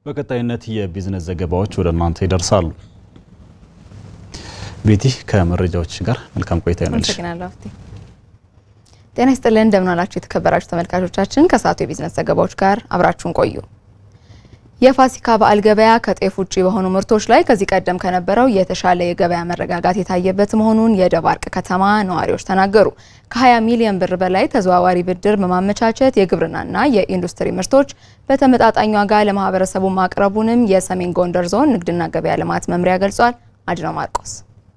በቀጣይነት የቢዝነስ ዘገባዎች ወደ እናንተ ይደርሳሉ። ቤቲ ከመረጃዎች ጋር መልካም ቆይታ ይሆናልሽ። አመሰግናለሁ። ጤና ይስጥልን እንደምን ዋላችሁ የተከበራችሁ ተመልካቾቻችን። ከሰዓቱ የቢዝነስ ዘገባዎች ጋር አብራችሁን ቆዩ። የፋሲካ በዓል ገበያ ከጤፍ ውጭ በሆኑ ምርቶች ላይ ከዚህ ቀደም ከነበረው የተሻለ የገበያ መረጋጋት የታየበት መሆኑን የደባርቅ ከተማ ነዋሪዎች ተናገሩ። ከ20 ሚሊዮን ብር በላይ ተዘዋዋሪ ብድር በማመቻቸት የግብርናና የኢንዱስትሪ ምርቶች በተመጣጣኝ ዋጋ ለማህበረሰቡ ማቅረቡንም የሰሜን ጎንደር ዞን ንግድና ገበያ ልማት መምሪያ ገልጿል። አድነው ማርቆስ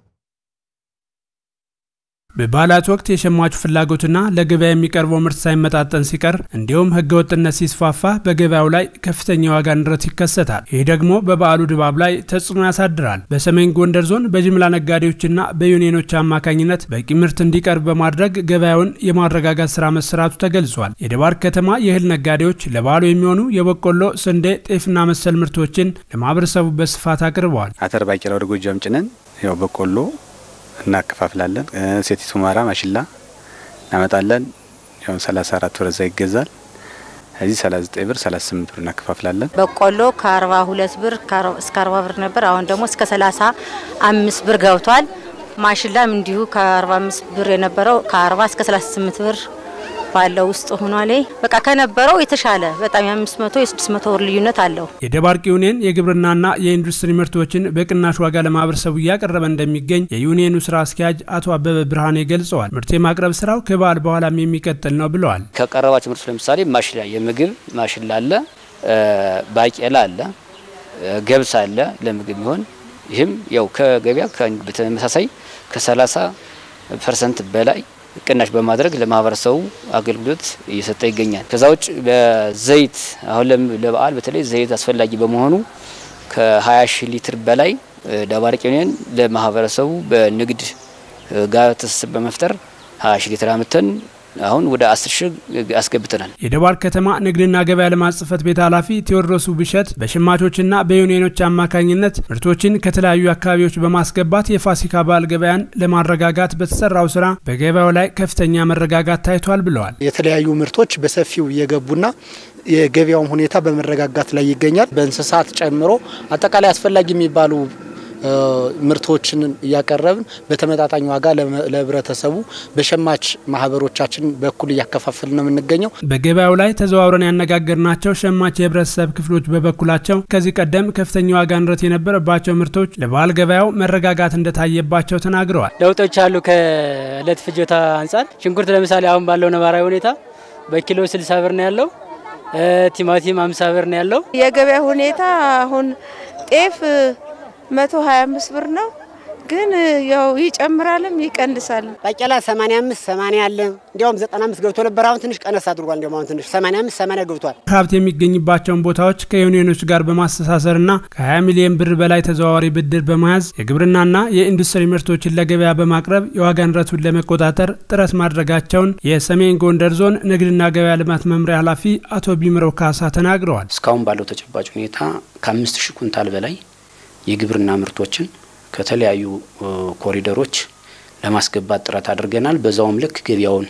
በበዓላት ወቅት የሸማቹ ፍላጎትና ለገበያ የሚቀርበው ምርት ሳይመጣጠን ሲቀር እንዲሁም ሕገወጥነት ሲስፋፋ በገበያው ላይ ከፍተኛ የዋጋ ንረት ይከሰታል። ይህ ደግሞ በበዓሉ ድባብ ላይ ተጽዕኖ ያሳድራል። በሰሜን ጎንደር ዞን በጅምላ ነጋዴዎችና በዩኒየኖች አማካኝነት በቂ ምርት እንዲቀርብ በማድረግ ገበያውን የማረጋጋት ስራ መሰራቱ ተገልጿል። የደባርቅ ከተማ የእህል ነጋዴዎች ለበዓሉ የሚሆኑ የበቆሎ፣ ስንዴ፣ ጤፍና መሰል ምርቶችን ለማህበረሰቡ በስፋት አቅርበዋል። አተር፣ ባቄላ ወደ ጎጃም ጭነን ያው በቆሎ እናከፋፍላለን። ሴቲት ሁመራ ማሽላ እናመጣለን። ያው 34 ብር እዛ ይገዛል። እዚህ 39 ብር 38 ብር እናከፋፍላለን። በቆሎ ከ42 ብር እስከ 40 ብር ነበር። አሁን ደግሞ እስከ 35 ብር ገብቷል። ማሽላም እንዲሁ ከ45 ብር የነበረው ከ40 እስከ 38 ብር ባለው ውስጥ ሆኗል። በቃ ከነበረው የተሻለ በጣም የ500 የ600 ብር ልዩነት አለው። የደባርቅ ዩኒየን የግብርናና የኢንዱስትሪ ምርቶችን በቅናሽ ዋጋ ለማህበረሰቡ እያቀረበ እንደሚገኝ የዩኒየኑ ስራ አስኪያጅ አቶ አበበ ብርሃኔ ገልጸዋል። ምርት የማቅረብ ስራው ከበዓል በኋላም የሚቀጥል ነው ብለዋል። ከቀረባቸው ምርቶች ለምሳሌ ማሽላ፣ የምግብ ማሽላ አለ፣ ባቄላ አለ፣ ገብስ አለ ለምግብ የሚሆን ይህም ያው ከገበያ በተመሳሳይ ከ30 ፐርሰንት በላይ ቅናሽ በማድረግ ለማህበረሰቡ አገልግሎት እየሰጠ ይገኛል። ከዛ ውጭ በዘይት አሁን ለበዓል በተለይ ዘይት አስፈላጊ በመሆኑ ከ20 ሺህ ሊትር በላይ ደባርቅ ዩኒየን ለማህበረሰቡ በንግድ ጋር ትስስር በመፍጠር 20 ሺህ ሊትር አምጥተን አሁን ወደ 10 ሺህ አስገብተናል። የደባርቅ ከተማ ንግድና ገበያ ልማት ጽሕፈት ቤት ኃላፊ ቴዎድሮስ ብሸት በሸማቾችና በዩኒየኖች አማካኝነት ምርቶችን ከተለያዩ አካባቢዎች በማስገባት የፋሲካ በዓል ገበያን ለማረጋጋት በተሰራው ስራ በገበያው ላይ ከፍተኛ መረጋጋት ታይቷል ብለዋል። የተለያዩ ምርቶች በሰፊው እየገቡና የገበያውም ሁኔታ በመረጋጋት ላይ ይገኛል። በእንስሳት ጨምሮ አጠቃላይ አስፈላጊ የሚባሉ ምርቶችን እያቀረብን በተመጣጣኝ ዋጋ ለህብረተሰቡ በሸማች ማህበሮቻችን በኩል እያከፋፈል ነው የምንገኘው። በገበያው ላይ ተዘዋውረን ያነጋገርናቸው ሸማች የህብረተሰብ ክፍሎች በበኩላቸው ከዚህ ቀደም ከፍተኛ ዋጋ ንረት የነበረባቸው ምርቶች ለበዓል ገበያው መረጋጋት እንደታየባቸው ተናግረዋል። ለውጦች አሉ። ከእለት ፍጆታ አንጻር ሽንኩርት ለምሳሌ አሁን ባለው ነባራዊ ሁኔታ በኪሎ 60 ብር ነው ያለው። ቲማቲም 50 ብር ነው ያለው። የገበያ ሁኔታ አሁን ጤፍ መቶ ሀያ አምስት ብር ነው። ግን ያው ይጨምራልም ይቀንሳልም። ባቄላ 85 80 አለ። እንዲያውም 95 ገብቶ ነበር። አሁን ትንሽ ቀነስ አድርጓል። እንዲያውም አሁን ትንሽ 85 80 ገብቷል። ሀብት የሚገኝባቸውን ቦታዎች ከዩኒዮኖች ጋር በማስተሳሰርና ከ20 ሚሊዮን ብር በላይ ተዘዋዋሪ ብድር በመያዝ የግብርናና የኢንዱስትሪ ምርቶችን ለገበያ በማቅረብ የዋጋ ንረቱን ለመቆጣጠር ጥረት ማድረጋቸውን የሰሜን ጎንደር ዞን ንግድና ገበያ ልማት መምሪያ ኃላፊ አቶ ቢምረው ካሳ ተናግረዋል። እስካሁን ባለው ተጨባጭ ሁኔታ ከአምስት ሺህ ኩንታል በላይ የግብርና ምርቶችን ከተለያዩ ኮሪደሮች ለማስገባት ጥረት አድርገናል። በዛውም ልክ ገበያውን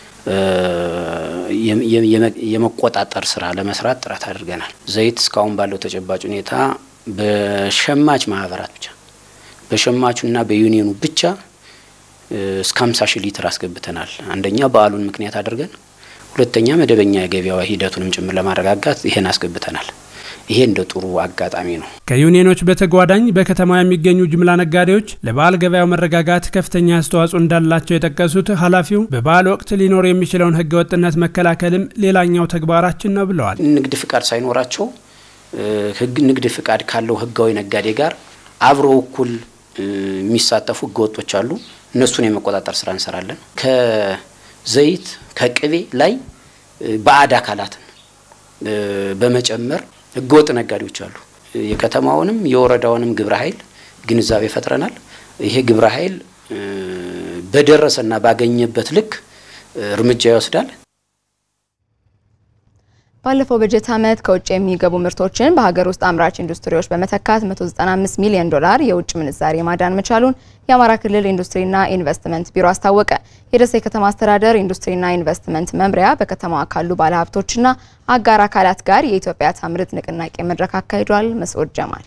የመቆጣጠር ስራ ለመስራት ጥረት አድርገናል። ዘይት እስካሁን ባለው ተጨባጭ ሁኔታ በሸማች ማህበራት ብቻ በሸማቹና በዩኒየኑ ብቻ እስከ 50 ሺህ ሊትር አስገብተናል። አንደኛ በዓሉን ምክንያት አድርገን፣ ሁለተኛ መደበኛ የገበያ ሂደቱንም ጭምር ለማረጋጋት ይሄን አስገብተናል። ይሄ እንደ ጥሩ አጋጣሚ ነው። ከዩኒየኖች በተጓዳኝ በከተማው የሚገኙ ጅምላ ነጋዴዎች ለበዓል ገበያው መረጋጋት ከፍተኛ አስተዋጽኦ እንዳላቸው የጠቀሱት ኃላፊው በበዓል ወቅት ሊኖር የሚችለውን ሕገወጥነት መከላከልም ሌላኛው ተግባራችን ነው ብለዋል። ንግድ ፍቃድ ሳይኖራቸው ንግድ ፍቃድ ካለው ህጋዊ ነጋዴ ጋር አብረው እኩል የሚሳተፉ ህገወጦች አሉ። እነሱን የመቆጣጠር ስራ እንሰራለን። ከዘይት ከቅቤ ላይ ባዕድ አካላትን በመጨመር ህገወጥ ነጋዴዎች አሉ። የከተማውንም የወረዳውንም ግብረ ኃይል ግንዛቤ ፈጥረናል። ይሄ ግብረ ኃይል በደረሰና ባገኘበት ልክ እርምጃ ይወስዳል። ባለፈው በጀት ዓመት ከውጭ የሚገቡ ምርቶችን በሀገር ውስጥ አምራች ኢንዱስትሪዎች በመተካት 195 ሚሊዮን ዶላር የውጭ ምንዛሬ ማዳን መቻሉን የአማራ ክልል ኢንዱስትሪና ኢንቨስትመንት ቢሮ አስታወቀ። የደሴ ከተማ አስተዳደር ኢንዱስትሪና ኢንቨስትመንት መምሪያ በከተማዋ ካሉ ባለሀብቶችና አጋር አካላት ጋር የኢትዮጵያ ታምርት ንቅናቄ መድረክ አካሂዷል። መስዑድ ጀማል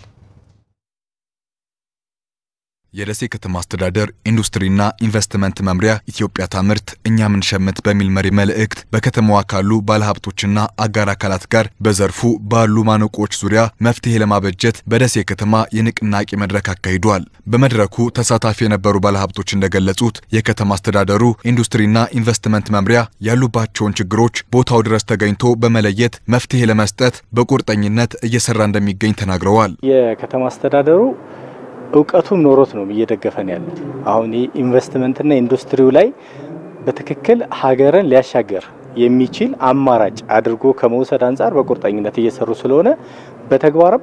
የደሴ ከተማ አስተዳደር ኢንዱስትሪና ኢንቨስትመንት መምሪያ ኢትዮጵያ ታምርት እኛ ምንሸምት በሚል መሪ መልእክት በከተማዋ ካሉ ባለሀብቶችና አጋር አካላት ጋር በዘርፉ ባሉ ማነቆዎች ዙሪያ መፍትሄ ለማበጀት በደሴ ከተማ የንቅናቄ መድረክ አካሂዷል። በመድረኩ ተሳታፊ የነበሩ ባለሀብቶች እንደገለጹት የከተማ አስተዳደሩ ኢንዱስትሪና ኢንቨስትመንት መምሪያ ያሉባቸውን ችግሮች ቦታው ድረስ ተገኝቶ በመለየት መፍትሄ ለመስጠት በቁርጠኝነት እየሰራ እንደሚገኝ ተናግረዋል። የከተማ አስተዳደሩ እውቀቱም ኖሮት ነው እየደገፈን ያለ። አሁን ይህ ኢንቨስትመንትና ኢንዱስትሪው ላይ በትክክል ሀገርን ሊያሻገር የሚችል አማራጭ አድርጎ ከመውሰድ አንጻር በቁርጠኝነት እየሰሩ ስለሆነ በተግባርም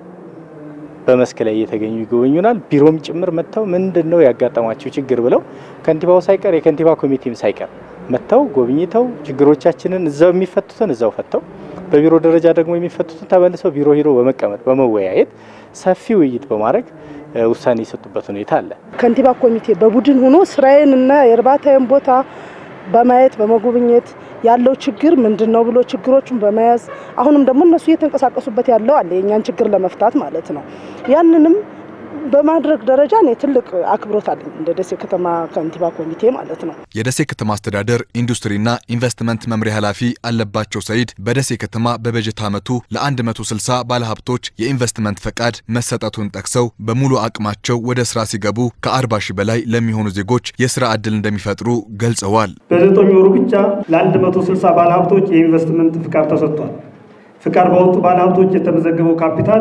በመስክ ላይ እየተገኙ ይጎበኙናል። ቢሮም ጭምር መጥተው ምንድን ነው ያጋጠማቸው ችግር ብለው ከንቲባው ሳይቀር የከንቲባ ኮሚቴም ሳይቀር መጥተው ጎብኝተው ችግሮቻችንን እዛው የሚፈቱትን እዛው ፈተው በቢሮ ደረጃ ደግሞ የሚፈቱትን ተመልሰው ቢሮ ሂዶ በመቀመጥ በመወያየት ሰፊ ውይይት በማድረግ ውሳኔ የሰጡበት ሁኔታ አለ። ከንቲባ ኮሚቴ በቡድን ሆኖ ስራዬን እና የእርባታዬን ቦታ በማየት በመጎብኘት ያለው ችግር ምንድን ነው ብሎ ችግሮቹን በመያዝ አሁንም ደግሞ እነሱ እየተንቀሳቀሱበት ያለው አለ የእኛን ችግር ለመፍታት ማለት ነው። ያንንም በማድረግ ደረጃ እኔ ትልቅ አክብሮት አለኝ እንደ ደሴ ከተማ ከንቲባ ኮሚቴ ማለት ነው። የደሴ ከተማ አስተዳደር ኢንዱስትሪና ኢንቨስትመንት መምሪያ ኃላፊ አለባቸው ሰይድ በደሴ ከተማ በበጀት ዓመቱ ለ160 ባለሀብቶች የኢንቨስትመንት ፈቃድ መሰጠቱን ጠቅሰው በሙሉ አቅማቸው ወደ ስራ ሲገቡ ከ40 ሺህ በላይ ለሚሆኑ ዜጎች የስራ ዕድል እንደሚፈጥሩ ገልጸዋል። በዘጠኝ ወሩ ብቻ ለ160 ባለሀብቶች የኢንቨስትመንት ፍቃድ ተሰጥቷል። ፍቃድ በወጡ ባለሀብቶች የተመዘገበው ካፒታል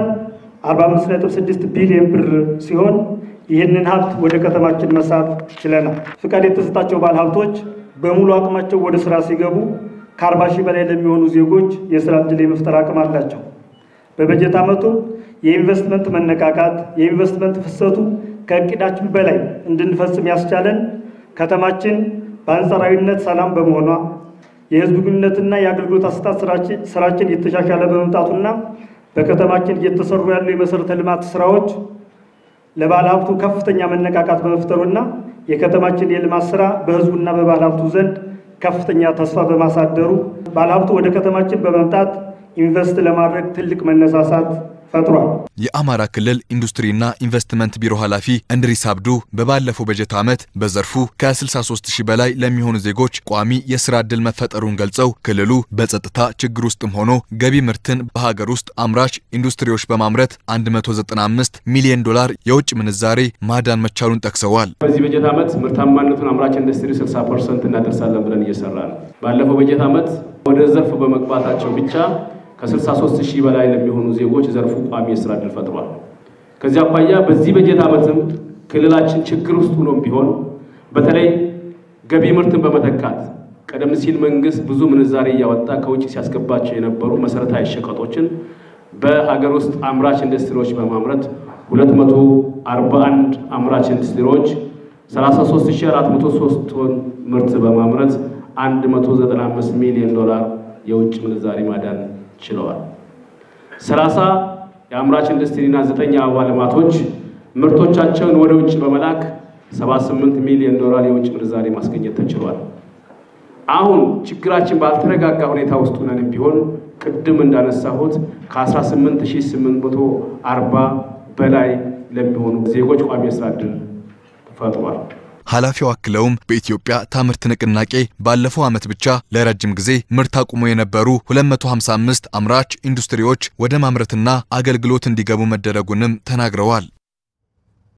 45.6 ቢሊዮን ብር ሲሆን ይህንን ሀብት ወደ ከተማችን መሳብ ችለናል። ፍቃድ የተሰጣቸው ባለሀብቶች በሙሉ አቅማቸው ወደ ስራ ሲገቡ ከ40 ሺህ በላይ ለሚሆኑ ዜጎች የስራ ዕድል የመፍጠር አቅም አላቸው። በበጀት ዓመቱ የኢንቨስትመንት መነቃቃት፣ የኢንቨስትመንት ፍሰቱ ከእቅዳችን በላይ እንድንፈጽም ያስቻለን ከተማችን በአንጻራዊነት ሰላም በመሆኗ የህዝብ ግንኙነትና የአገልግሎት አሰጣጥ ስራችን እየተሻሻለ በመምጣቱና በከተማችን እየተሰሩ ያሉ የመሰረተ ልማት ስራዎች ለባለ ሀብቱ ከፍተኛ መነቃቃት በመፍጠሩና የከተማችን የልማት ስራ በህዝቡና በባለ ሀብቱ ዘንድ ከፍተኛ ተስፋ በማሳደሩ ባለ ሀብቱ ወደ ከተማችን በመምጣት ኢንቨስት ለማድረግ ትልቅ መነሳሳት ፈጥሯል። የአማራ ክልል ኢንዱስትሪና ኢንቨስትመንት ቢሮ ኃላፊ እንድሪስ አብዱ በባለፈው በጀት ዓመት በዘርፉ ከ63 ሺህ በላይ ለሚሆኑ ዜጎች ቋሚ የስራ ዕድል መፈጠሩን ገልጸው ክልሉ በጸጥታ ችግር ውስጥም ሆኖ ገቢ ምርትን በሀገር ውስጥ አምራች ኢንዱስትሪዎች በማምረት 195 ሚሊዮን ዶላር የውጭ ምንዛሬ ማዳን መቻሉን ጠቅሰዋል። በዚህ በጀት ዓመት ምርታማነቱን አምራች ኢንዱስትሪ 60 ፐርሰንት እናደርሳለን ብለን እየሰራ ነው። ባለፈው በጀት ዓመት ወደ ዘርፉ በመግባታቸው ብቻ ከ63 ሺህ በላይ ለሚሆኑ ዜጎች ዘርፉ ቋሚ የስራ ዕድል ፈጥሯል። ከዚህ አኳያ በዚህ በጀት ዓመትም ክልላችን ችግር ውስጥ ሆኖም ቢሆን በተለይ ገቢ ምርትን በመተካት ቀደም ሲል መንግስት ብዙ ምንዛሬ እያወጣ ከውጭ ሲያስገባቸው የነበሩ መሰረታዊ ሸቀጦችን በሀገር ውስጥ አምራች ኢንዱስትሪዎች በማምረት 241 አምራች ኢንዱስትሪዎች 33403 ቶን ምርት በማምረት 195 ሚሊዮን ዶላር የውጭ ምንዛሬ ማዳን ችለዋል። 30 የአምራች ኢንዱስትሪና 9 አበባ ልማቶች ምርቶቻቸውን ወደ ውጭ በመላክ 78 ሚሊዮን ዶላር የውጭ ምንዛሬ ማስገኘት ተችሏል። አሁን ችግራችን ባልተረጋጋ ሁኔታ ውስጥ ሆነንም ቢሆን ቅድም እንዳነሳሁት ከ18840 በላይ ለሚሆኑ ዜጎች ቋሚ የስራ ዕድል ፈጥሯል። ኃላፊው አክለውም በኢትዮጵያ ታምርት ንቅናቄ ባለፈው ዓመት ብቻ ለረጅም ጊዜ ምርት አቁሞ የነበሩ 255 አምራች ኢንዱስትሪዎች ወደ ማምረትና አገልግሎት እንዲገቡ መደረጉንም ተናግረዋል።